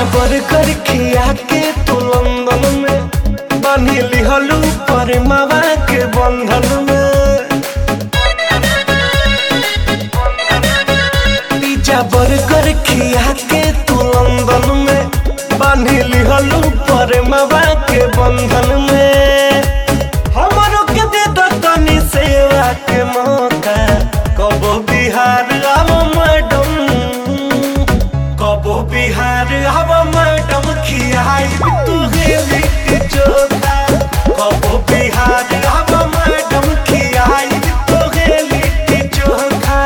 burger खिया के तू लंदन में बांधी लिहलू पर मावा के बंधन में पिज्जा बर्गर खिया के तू लंदन में बांधी लिहलू पर मावा के बंधन में हमरो के दे दो तनी सेवा के मौका कबो बिहार आव मैडम कबो बिहार आव मैडम खियाई तू गेली के चोखा कबो बिहार आव मैडम खियाई तू गेली के चोखा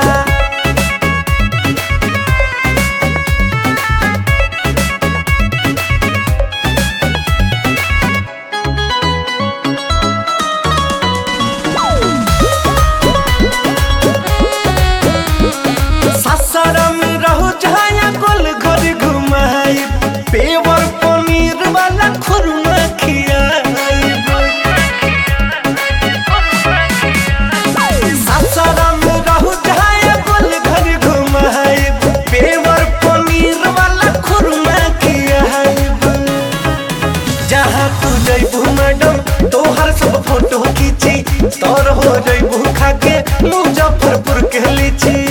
सासाराम रहो जहाँ गोल घर घुमाई पेवर पनीर वाला खुरमा खियाई सासाराम रहो जहाँ गोल घर घुमाई पेवर पनीर वाला खुरमा खियाई जहाँ तू जैबू मैडम तोहर सब फोटो खींची तोर हो जैबू खाके मुजफ्फरपुर के लीची